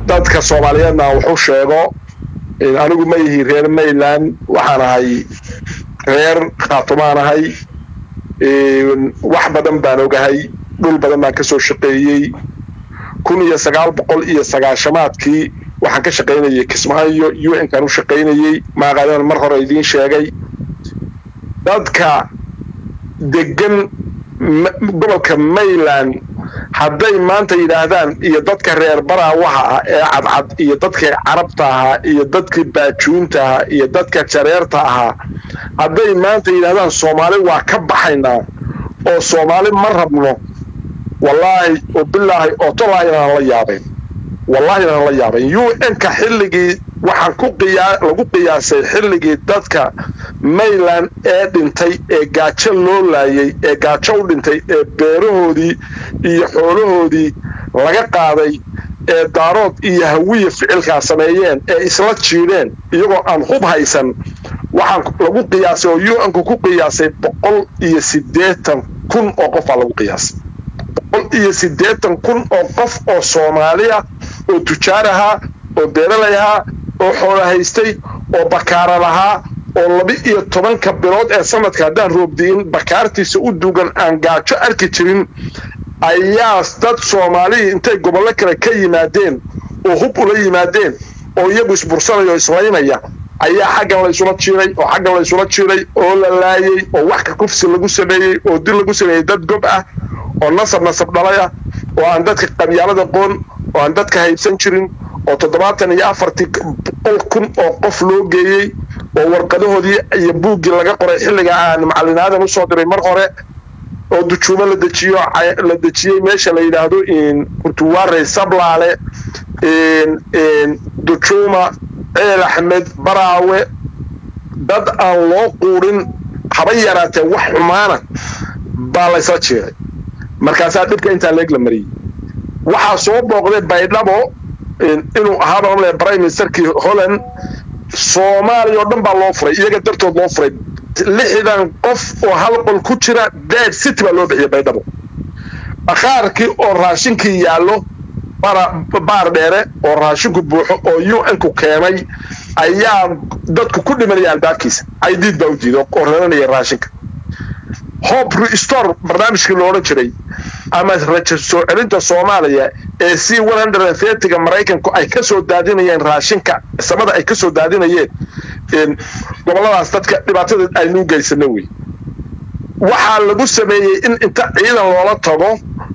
dadka soomaaliyeedna wuxuu sheego anigu ma yihi reer mayland waxaan ahay reer khaatumaan ahay wax badan baan ogahay dhul badan baan ka soo shaqeeyey kun iyo sagaal boqol iyo sagaashamaadkii waxaan ka shaqaynayay kismaayo u n kaan u shaqaynayey maaqaadaan mar hore idiin sheegay dadka degan gobolka mayland hadday maanta yidhaahdaan iyo dadka reer baraawaha ah ee cadcad iyo dadkii carabta ahaa iyo dadkii baajuunta ahaa iyo dadka jareerta ahaa hadday maanta yidhahdaan soomaali waa ka baxaynaa oo soomaali ma rabno wallaahi oo bilaahi oo tolaahi inaan la yaabeen wallahi inaan la yaabeen u n-ka xilligii waxaan ku qiyaa lagu qiyaasay xilligii dadka mayland ee dhintay ee gaajo loo laayay ee gaajo u dhintay ee beerahoodii iyo xoolahoodii laga qaaday ee daarood iyo hawiya ficilkaa sameeyeen ee isla jiidheen iyagoo aan hub haysan waxaan lagu qiyaasay oo u n-ku ku qiyaasay boqol iyo siddeetan kun oo qofaa lagu qiyaasay boqol iyo siddeetan kun oo qof oo soomaaliya oo tujaar ahaa oo beeralay ahaa oo xoola haystay oo bakaara lahaa oo laba iyo tobanka bilood ee sanadka haddaan roobdiin bakaartiisa u duugan aan gaajo arki jirin ayaa dad soomaalihii intay gobollo kale ka yimaadeen oo hub ula yimaadeen oo iyagu isbursanaya oo islaynaya ayaa xaggan laysula jiiray oo xaggan laysula jiiray oo la laayey oo wax ka kufsi lagu sameeyey oo dil lagu sameeyey dad gob ah oo nasab nasab dhalay ah oo aan dadka qabyaalada qoon oo aan dadka haybsan jirin oo toddobaatan iyo afartii boqol kun oo qof loo geeyey oo warqadahoodii iyo buuggii laga qoray xilliga aan macallin aadan usoo diray mar hore oo dujuumo la dejiyo la dejiyey meesha la yidhaahdo kurtuwaarey sablaale dujuuma ceel axmed baraawe dad aan loo quudhin haba yaraatee wax xumaana baa laysla jeeday markaasaa dhibka intaa leeg la mariyey waxaa soo booqday baydhabo inuu ahaaba mamle prime ministerkii holland soomaaliya oo dhan baa loo furay iyaga dartood loo furay lixdan qof oo hal qol ku jira dead city baa loo bixiyay baydhabo bakhaarkii oo raashinkii yaallo baar dheere oo raashinku buuxo oo u n-ku keenay ayaa dadku ku dhimanaya albaabkiisa caydiid baa u diiday oo raranaya raashinka hob restore barnaamijkii lo odhan jiray ama rajo soo celinta soomaaliya ee c ga maraykanku ay ka soo daadinayeen raashinka samada ay ka soo daadinayeen gobolladaas dadka dhibaatada aynuu geysano wey waxaa lagu sameeyey in inta ciidan loola tago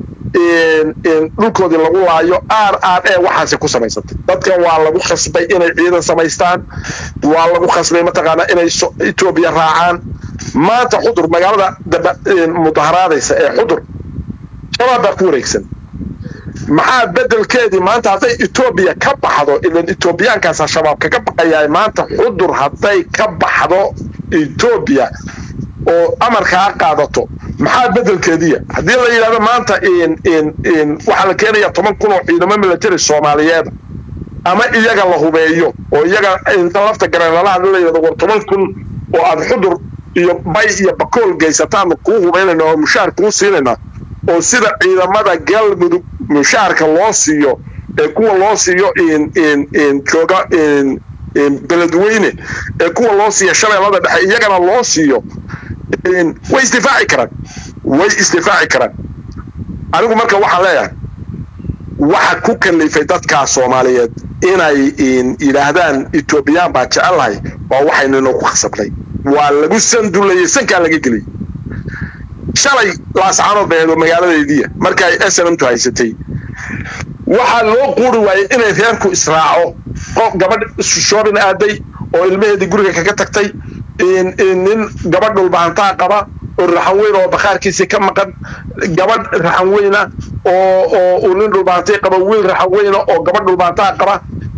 dhulkoodii lagu laayo r r e waxaasi ku samaysatay dadkan waa lagu khasbay inay ciidan samaystaan waa lagu khasbay mataqaanaa inay etoobiya raacaan maanta xudur magaalada mudaharaadaysa ee xudur shabaab baa ku wareegsan maxaa bedelkeedii maanta hadday etoobiya ka baxdo ilan etoobiyaankaasa shabaab kaga baqayaa maanta xudur hadday ka baxdo etoobiya oo amarkaa qaadato maxaa bedelkeediya haddii la yidhahdo maanta waxaa la keenaya toban kun oo ciidamo military soomaaliyeeda ama iyaga la hubeeyo oo iyaga inta lafta gareelalaha la yidhahdo war toban kun oo aad xudur iyo bay iyo bakool geysataan kuu hubaynayna oo mushaar kuu siinayna oo sida ciidamada galmudug mushaarka loo siiyo ee kuwa loo siiyo jooga beledweyne ee kuwa loo siiya shabeellada dhexe iyagana loo siiyo way isdifaaci karaan way isdifaaci karaan anigu marka waxaan leeyahay waxa ku kalifay dadkaa soomaaliyeed inay yidhaahdaan etoobiyaan baa jecellahay waa waxaynanoo ku khasabnay waa lagu sandulayey sankaa laga geliyey shalay laascaanood bay ahayd oo magaaladeediia marka ay snmtu haysatay waxaa loo quuri waayey inay reerku israaco qof gabadh shoobin aaday oo ilmaheedii guriga kaga tagtay nin gabadh dhulbahantaa qaba oo raxan weyn oo bakhaarkiisii ka maqan gabadh raxan weyna oo oo uu nin dhulbahantay qaba wiil raxan weyna oo gabadh dhulbahantaa qaba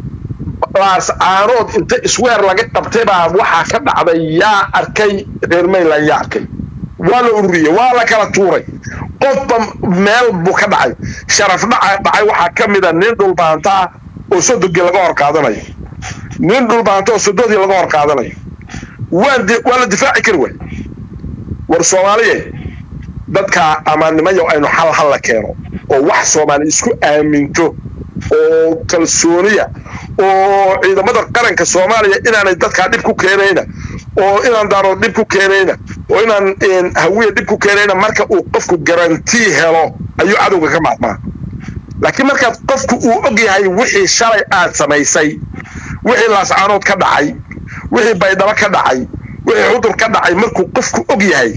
laascaanood inta isweer laga qabtay baa waxaa ka dhacday yaa arkay reer mayland yaa arkay waa la ururiyey waa la kala tuuray qofba meel buu ka dhacay sharaf dhaca dhacay waxaa ka mida nin dhulbahantaa oo sodogii laga hor qaadanayo nin dhulbahanta oo sododii laga hor qaadanayo waa la difaaci kari waay war soomaaliye dadkaa amaannimayo aynu xal hal la keeno oo wax soomaali isku aaminto oo kalsooniya oo ciidamada qaranka soomaaliya inaanay dadkaa dhib ku keenayna oo inaan daarood dhib ku keenayna oo inaan hawiya dhib ku keenayna marka uu qofku garantii helo ayuu cadowga ka maadmaa laakiin markaad qofku uu og yahay wixii shalay aad samaysay wixii laascaanood ka dhacay wixii baydhabo ka dhacay wixii cudur ka dhacay markuu qofku og yahay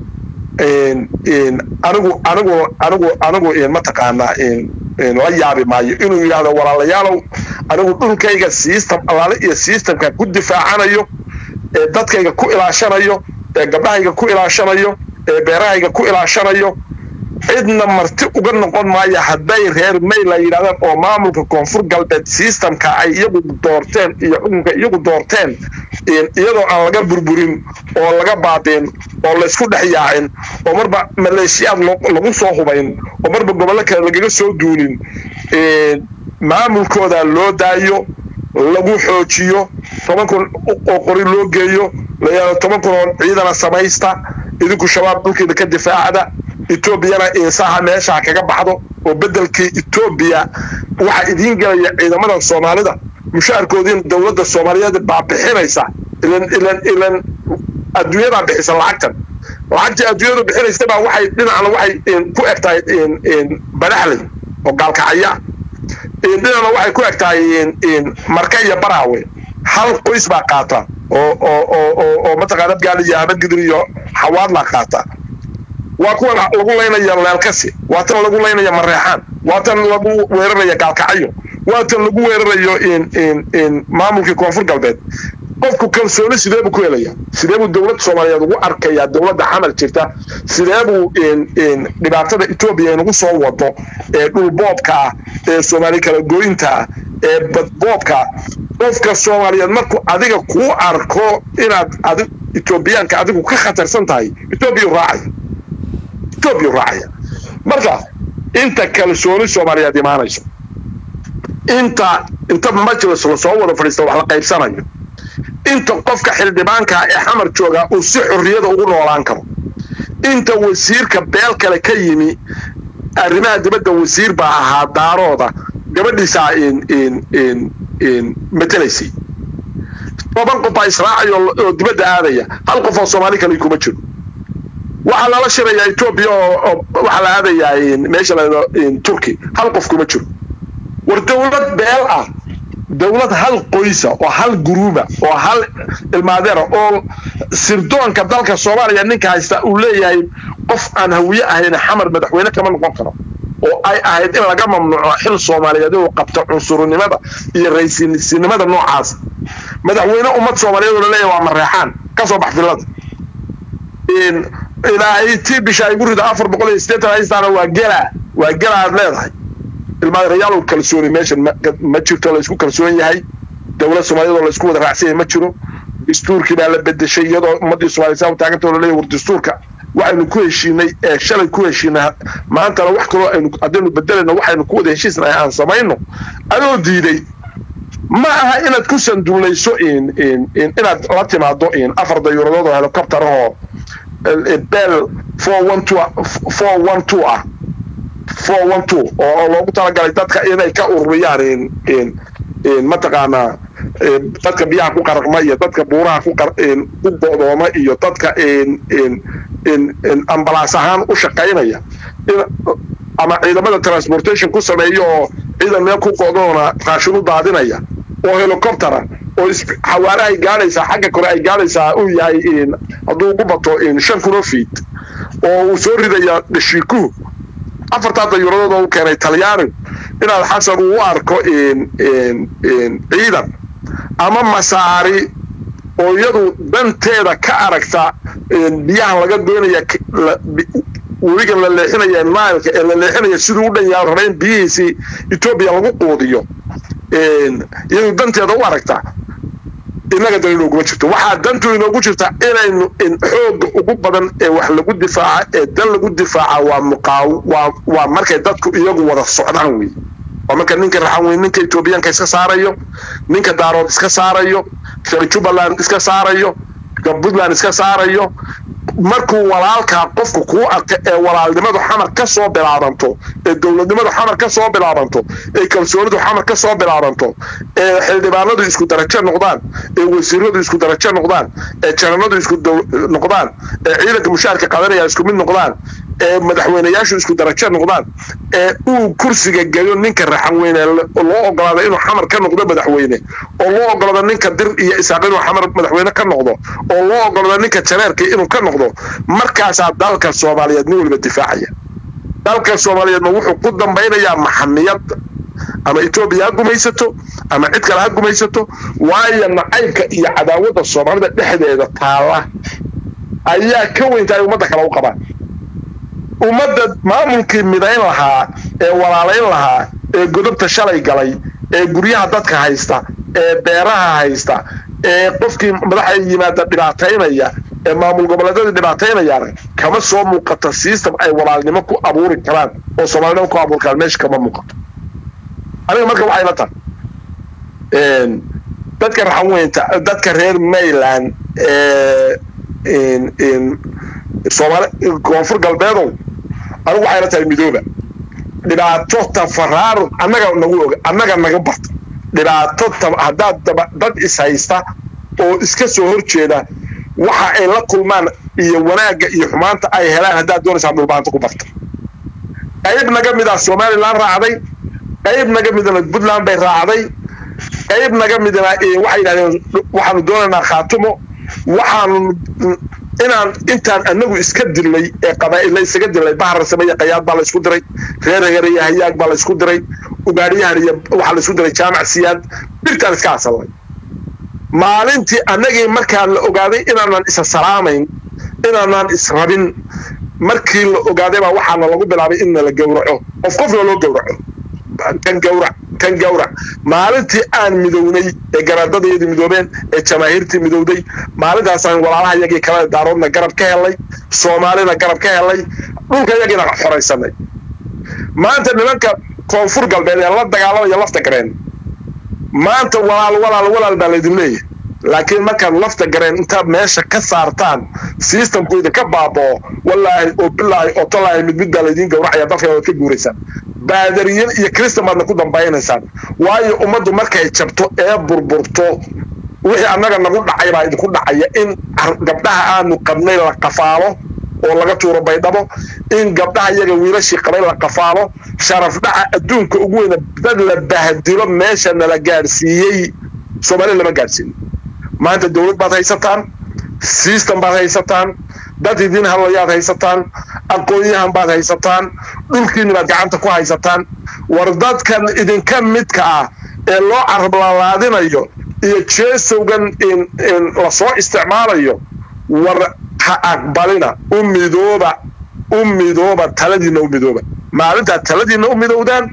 anigu anigu anigu anigu mataqaanaa la yaabi maayo inuu yidhaahdo walaalayaalow anigu dhulkayga system allaale iyo systemka ku difaacanayo ee dadkayga ku ilaashanayo ee gabdhahayga ku ilaashanayo ee beerahayga ku ilaashanayo cidna marti uga noqon maayo hadday reer mayla yidhahdaan oo maamulka koonfur galbeed systemka ay iyagu doorteen iyo xukunka iyagu doorteen iyadoo aan laga burburin oo laga baadin oo laysku dhex yaacin oo marba maleeshiyaad lagu soo hubayn oo marba gobollo kale lagaga soo duulin maamulkooda loo daayo lagu xoojiyo toban kun oo qori loo geeyo layaado toban kun oo ciidana samaysta idinku shabaab dhulkiina ka difaacda etoobiyana insaha meesha kaga baxdo oo bedelkii etoobiya waxaa idiin gelaya ciidamada soomaalida mushaarkoodiina dowladda soomaaliyeed baa bixinaysa ilan ilan ilan adduunyadaa bixisa lacagtan lacagtii adduunyadu bixinaysa baa waxay dhinacna waxay ku eg tahay badaxley oo gaalkacaya dhinacna waxay ku eg tahay marka iyo baraawe hal qoys baa qaata oo oo oo oo mataqaana gaali iyo habadgidir iyo xawaadlaa qaata waa kuwan lagu laynaya leelkasi waa tan lagu laynaya mareexaan waa tan lagu weeraraya gaalkacyo waa tan lagu weerarayo maamulkii koonfur galbeed qofku kalsooni sidee buu ku helaya sidee buu dowladda soomaaliyeed ugu arkayaa dowladda xamal jirta sidee buu dhibaatada etoobiya inagu soo wado ee dhulboobka ah ee soomaali kala gooyinta ah ee badboobka qofka soomaaliyeed markuu adiga kuu arko inaad adi etoobiyaanka adigu ka khatarsan tahay etoobiya raacaya etoobiya raacaya marka inta kalsooni soomaaliyeed imaanayso inta inta majlis lasoo wada fadhiista wax la qaybsanayo inta qofka xildhibaankaa ee xamar jooga uu si xorriyada ugu noolaan karo inta wasiirka beel kale ka yimi arrimaha dibadda wasiir baa ahaa daarooda gabadhiisaa matelaysay toban qof baa israacaya oo dibadda aadaya hal qof oo soomaali kale kuma jiro waxaa lala shirayaa etoobiya oo waxaa la aadayaa meesha la turki hal qof kuma jiro war dowlad beel ah dowlad hal qoysa oo hal guruuba oo hal ilmaadeera oo sirdoonka dalka soomaaliya ninka haysta uu leeyahay qof aan hawiye ahayn xamar madaxweyne kama noqon karo oo ay ahayd in laga mamnuuco xil soomaaliyeed inuu qabto cunsurnimada iyo raysinimada noocaas madaxweyne ummad soomaaliyeed oo laleeyahay waa mareexaan ka soo bax filada ilaahay tii bisha ay gurida afar boqol iyo siddeetan haystaana waa gelaa waa gela aad leedahay ilmaadarayaal kalsooni meeshan ma jirto laysku kalsoon yahay dowlad soomaaliyeed oo laysku wada raacsan yahay ma jiro dastuurkii baa la bedeshay iyadoo ummaddii soomaliya saa taaganta oo laleeyahay war dastuurka waxaynu ku heshiinay ee shalay ku heshiinay maantana wax kaloo aynu haddaynu bedelayno waxaynu ku wada heshiisnahay aan samayno adoo diiday ma aha inaad ku sanduulayso inaad la timaado afar dayuuradood oo helicopter oo bel four one two four one two ah four one two oo loogu talagalay dadka inay ka ururiyaan mataqaanaa dadka biyaha ku qaraqma iyo dadka buuraha ku ku go'dooma iyo dadka ambalaas ahaan u shaqaynaya ama ciidamada transportation ku sameeya oo ciidan meel ku go'doona raashin u daadinaya oo helicoptera oo xawaarahay gaadhaysaa xagga kore ay gaadhaysaa uu yahay hadduu ugu bato shan kuno fiit oo uu soo ridaya dhashiikuhu afartaa dayuuradood oo u keenay talyaani inaad xasan uu u arko ciidan ama masaari oo iyadu danteeda ka aragta biyahan laga doonaya webigan la leexinaya nileka ee la leexinaya siduu u dhan yaha rabayn biyihiisii etoobiya lagu quudiyo iyadu danteeda u aragta innaga dan inooguma jirto waxaa dantu inoogu jirta inaynu xooga ugu badan ee wax lagu difaaca ee dan lagu difaaca waa muqaaw waa waa markay dadku iyagu wada socdaan wey waa marka ninka raxan weyn ninka etoobiyaanka iska saarayo ninka daarood iska saarayo reer jubbaland iska saarayo puntland iska saarayo markuu walaalkaa qofku kuu arka ee walaalnimadu xamar ka soo bilaabanto ee dowladnimadu xamar ka soo bilaabanto ee kalsoonidu xamar ka soo bilaabanto ee xildhibaanadu isku darajo noqdaan ee wasiiradu isku darajo noqdaan ee jananadu isku noqdaan ee ciidanka mushaarka qadanaya isku mid noqdaan ee madaxweyneyaashu isku darajo noqdaan ee uu kursiga geliyo ninka raxan weyne loo ogolaado inuu xamar ka noqdo madaxweyne oo loo ogolaado ninka dir iyo isaaq inuu xamar madaxweyne ka noqdo oo loo ogolaado ninka jareerka inuu ka noqdo markaasaa dalka soomaaliyeed nin waliba difaacaya dalka soomaaliyeedna wuxuu ku dambaynayaa maxamiyad ama etoobiya ha gumaysato ama cid kale ha gumaysato waayo nacaybka iyo cadaawadda soomaalida dhexdeeda taala ayaa ka weynta ay ummadda kale u qabaan ummadda maamulkii midayn lahaa ee walaalayn lahaa ee godobta shalay galay ee guryaha dadka haysta ee beeraha haysta ee qofkii madaxa yimaada dhibaataynaya ee maamul goboleedyada dhibaataynayaan kama soo muuqato system ay walaalnimo ku abuuri karaan oo soomaalinimo ku abuuri karaan meesha kama muuqato aniga marka waxay la tahay dadka raxanweynta dadka reer mayland soomaali koonfur galbeedow anigu waxay la tahay midooba dhibaato tafaraaruq annaga nagu oga annaga naga barta dhibaato haddaad dad is haysta oo iska soo horjeeda waxa ay la kulmaan iyo wanaagga iyo xumaanta ay helaan haddaad doonaysaa dhulbaanta ku barta qayb naga mida somalilan raacday qayb naga midna puntland bay raacday qayb naga midna waxay yidhahdeen waxaanu doonaynaa khaatumo waxaanu inaan intaan anagu iska dilnay ee qabaa'illa isaga dilnay bahar sameeye qayaad baa la isku diray reer heer iyo hayaag baa la isku diray ugaadhiyahan iyo waxaa la isku diray jaamac siyaad birtaan iska asalnay maalintii annagii markaa la ogaaday inaanan isa salaamayn inaanan israbin markii la ogaaday baa waxaana lagu bilaabay in nala gowraco qof qofna loo gowraco kan gawrac kan gawrac maalintii aan midownay ee garaadadayadii midoobeen ee jamaahiirtii midowday maalintaasaan walaalaha yagii kale daaroodna garab ka helay soomaalina garab ka helay dhulka yagiina xoraysanay maanta nimanka koonfur galbeed ee la dagaalamaya lafta gareen maanta walaal walaal walaal baa laydin leeyahay laakiin markaad lafta gareen intaad meesha ka saartaan systemku idinka baaboo wallaahi oo bilaahi oo tallaahi mid mid baa laydiin gowracaya dalka waad ka guuraysaan baadariyin iyo kristan baadna ku dambaynaysaan waayo ummaddu markay jabto ee burburto wixii annaga nagu dhacay baa idinku dhacaya in gabdhaha aanu qabnay la qafaalo oo laga tuuro baydhabo in gabdhaha iyaga wiilashii qabay la qafaalo sharaf dhaca adduunka ugu weyna dad la bahdilo meesha nala gaadhsiiyey soomaaliya lama gaadhsiinin maanta dowlad baad haysataan system baad haysataan dad idiin hadlayaad haysataan aqoon-yahan baad haysataan dhulkiini baad gacanta ku haysataan war dadkan idinka midka ah ee loo carablalaadinayo iyo jeesowgan lasoo isticmaalayo war ha aqbalina u midooba u midooba taladiinna u midooba maalintaad taladiinna u midowdaan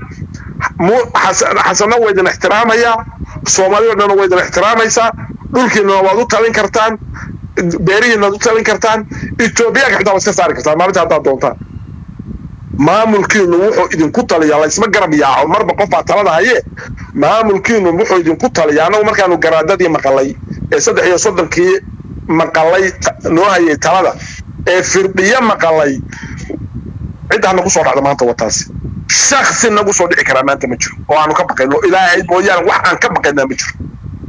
xasanna waa idin ixtiraamayaa soomaaliya o dhanna waa idin ixtiraamaysaa dhulkiinana waad u talin kartaan beerihiinaad u talin kartaan etoobiyaanka xitaa waad iska saari kartaan maalinta haddaad doontaan maamulkiinu wuxuu idinku taliyaa laysma garab yaaco marba qof baa talada haye maamulkiinu wuxuu idinku taliyaa annagu markaanu garaadadii maqalay ee saddex iyo soddonkii maqalay noo hayay talada ee firdhiyo maqalay ciddaa nagu soo dhacda maanta wataasi shaksi nagu soo dhici karaa maanta ma jiro oo aanu ka baqayno ilaahay mooyaane wax aan ka baqaynaa ma jiro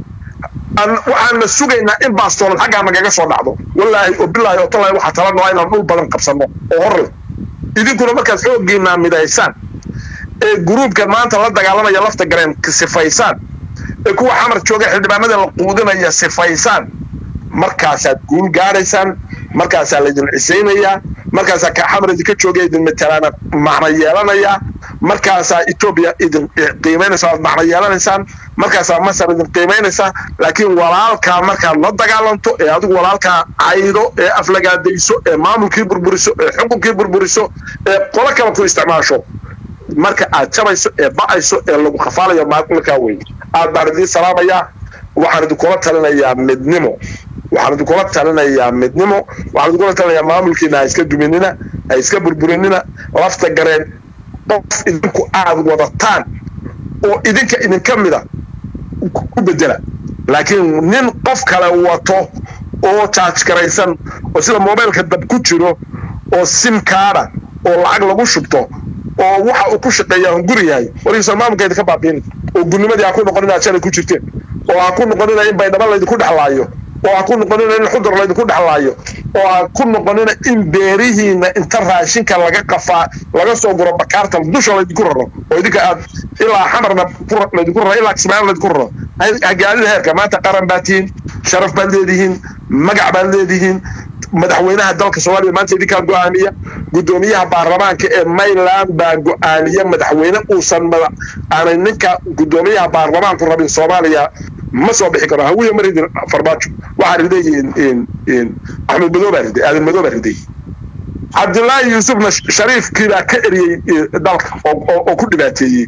waxaana sugaynaa in baastoolad xaggaa nagaga soo dhacdo wallaahi oo bilaahi oo tallaahi waxaa tala noo inaan dhul badan qabsanno oo hor leh idinkuna markaad xooggiinaa midaysaan ee gruubkan maanta la dagaalamaya lafta gareen sifaysaan ee kuwa xamar jooga xildhibaanada la quudinaya sifaysaan markaasaad guul gaadhaysaan markaasaa laydin cisaynayaa markaasaa ka xamar idinka jooga idin matalaana macno yeelanayaa markaasaa etoobiya idin qiimaynaysa aad macno yeelanaysaan markaasaa masar idin qiimaynaysaa laakiin walaalkaa markaad la dagaalanto ee adigu walaalkaa caydo ee aflagaadayso ee maamulkii burburiso ee xukunkii burburiso ee qolo kale ku isticmaasho marka aad jabayso ee ba'ayso ee lagu khafaalayo markaa wey aad baan idiin salaamayaa waxaan idinkula talinayaa midnimo waxaan idinkula talinayaa midnimo waxaan idinkula talinayaa maamulkiina ha iska duminina ha iska burburinina lafta gareen qof idinku aad wadataan oo idinka idinka mida ku bedela laakiin nin qof kale wato oo jaaj garaysan oo sida mobilka dab ku jiro oo sim kaada oo lacag lagu shubto oo waxa uu ku shaqeeyaa hunguri yahay warkiisa maamulkeeda ka baabiin oo gudnimadii ha ku noqon inaad shalay ku jirteen oo ha ku noqonina in baydhabo laydinku dhexlaayo oo ha ku noqonina in xudur laydinku dhexlaayo oo ha ku noqonina in beerihiina inta raashinka laga qafaa laga soo guro bakaarta dusha laydinku raro oo idinka aad ilaa xamarna laydinku raro ilaa kismaayo laydinku raro hagaalida heerka maanta qaran baad tihiin sharaf baad leedihiin magac baad leedihiin madaxweynaha dalka soomaaliya maanta idinkaa go-aamiya guddoomiyaha baarlamaanka ee mayland baa go-aamiya madaxweyne uusan aanay ninka guddoomiyaha baarlamaanku rabin soomaaliya ma soo bixi karo hawiya ma ridin farmaajo waxaa riday axmed madow baa riday aadan madow baa riday cabdullaahi yuusufna shariifkii baa ka eriyey dalka oo ku dhibaateeyey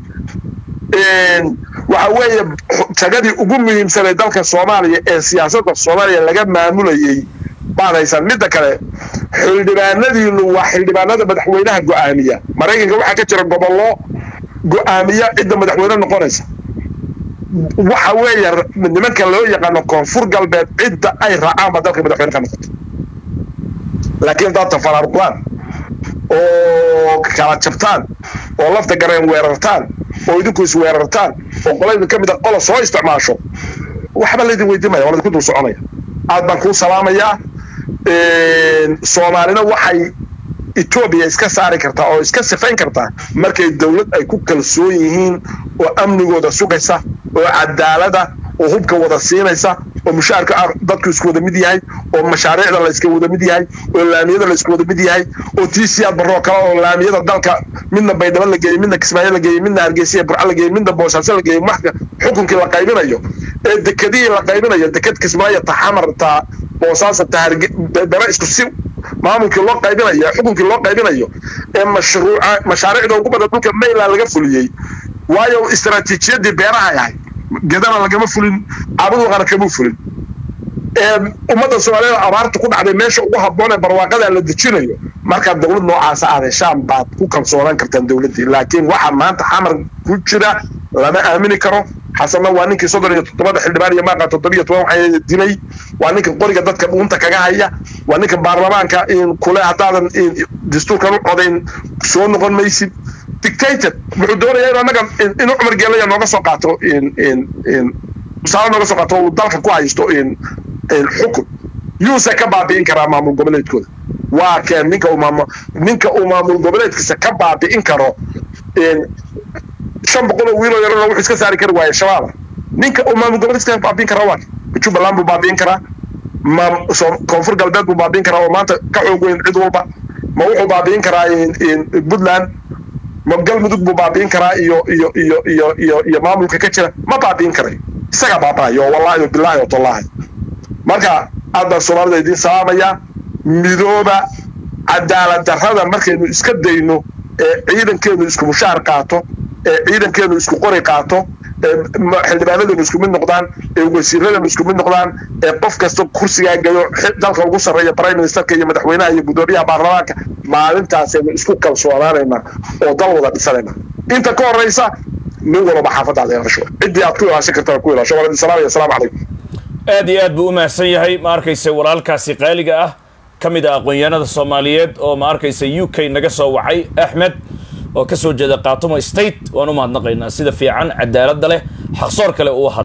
waxa weeye tagadii ugu muhiimsanay dalka soomaaliya ee siyaasadda soomaaliya laga maamulayey baad haysaan midda kale xildhibaanadiinu waa xildhibaanada madaxweynaha go-aamiya maraykanka waxaa ka jira gobollo go-aamiya cidda madaxweyne noqonaysa waxa weeye nimanka loo yaqaano koonfur galbeed cidda ay raacaan baa dalka madaxweyne ka noqota laakiin daad tafaraaruqdaan oo kala jabtaan oo lafta gareen weerartaan oo idinku isweerartaan oo qoladin ka mida qola soo isticmaasho waxba laydin weydiimaya waa laydinku dul soconaya aad baan kuu salaamayaa soomaalina waxay etoobiya iska saari kartaa oo iska sifayn kartaa markay dowlad ay ku kalsoon yihiin oo amnigooda sugaysa oo cadaalada oo hubka wada siinaysa oo mushaarka dadku isku wada mid yahay oo mashaariicda la iska wada mid yahay oo laamiyada la isku wada mid yahay oo tiisiyaad baroo kale oo laamiyada dalka midna baydhabo la geeyey midna kismaayo la geeyey midna hargeysa burco la geeyey midna boosaaso la geeyey maxka xukunkii la qaybinayo ee dekadihii la qaybinayo dekad kismaayo ta xamar ta boosaasa ta hargedaba isku si maamulkii loo qaybinayo xukunkii loo qaybinayo ee mashruuca mashaariicda ugu badan dhulka mayland laga fuliyey waayo istaraatiijiyadii beeraha ahay gedana lagama fulin cabaduqana kama fulin ummadda soomaaliyeed abaarta ku dhacday meesha ugu habboon ee barwaaqada la dejinayo markaa dowlad noocaasa adeeshaan baad ku kalsoonaan kartaan dowladdii laakiin waxa maanta xamar ku jira lama aamini karo xasanna waa ninkii soddon iyo toddobada xildhibaan iyo maaqa toddobiyo toban waxay dilay waa ninka qoriga dadka dhuunta kaga haya waa ninka baarlamaanka kule haddaadan dastuurkan u codayn soo noqon maysid dictated wuxuu doonayaa inu annaga inuu cumar geelaya nooga soo qaato tusaale nooga soo qaato uu dalka ku haysto xukun yuuse ka baabi'in karaa maamul goboleedkooda waa keen ninka uu maamul ninka uu maamul goboleedkiisa ka baabi'in karo shan boqol oo wiiloo yarana wuxuu iska saari kari waaye shabaaba ninka uu maamul goboleedkiisa ka baabi'in karaa waa jubbaland buu baabi'in karaa ma koonfur galbeed buu baabi'in karaa oo maanta ka xoog weyn cid walba ma wuxuu baabi'in karaa puntland ma galmudug buu baabi'in karaa iyo iyo iyo iyo iyo iyo maamulka ka jira ma baabi'in karayo isaga baaba'ayo wallaahi bilaahi wa tallaahi marka aad baan soomaalida idiin salaamayaa midooba cadaalad darrada markaynu iska dayno ee ciidankeenu isku mushaar qaato ee ciidankeenu isku qori qaato ee xildhibaanadeenu isku mid noqdaan ee wasiiradeenu isku mid noqdaan ee qof kasta kursigaa gayo dalka ugu sarreeya prime ministerka iyo madaxweynaha iyo guddoomiyaha baarlamaanka maalintaasaynu isku kalsoonaanaynaa oo dal wada dhisanayna inta ka horeysa nin walba xaafadaada yeelasho ciddii aad ku ilaashan kartaa ku ilaasho waa idin salaamaya asalaamu calaykum aad iyo aad buu u mahadsan yahay ma arkaysa walaalkaasi qaaliga ah ka mid ah aqoon-yahanada soomaaliyeed oo ma arkaysa u k naga soo wacay axmed oo ka soo jeeda khaatumo state waan u mahadnaqaynaa sida fiican cadaaladda leh xaqsoor kale uu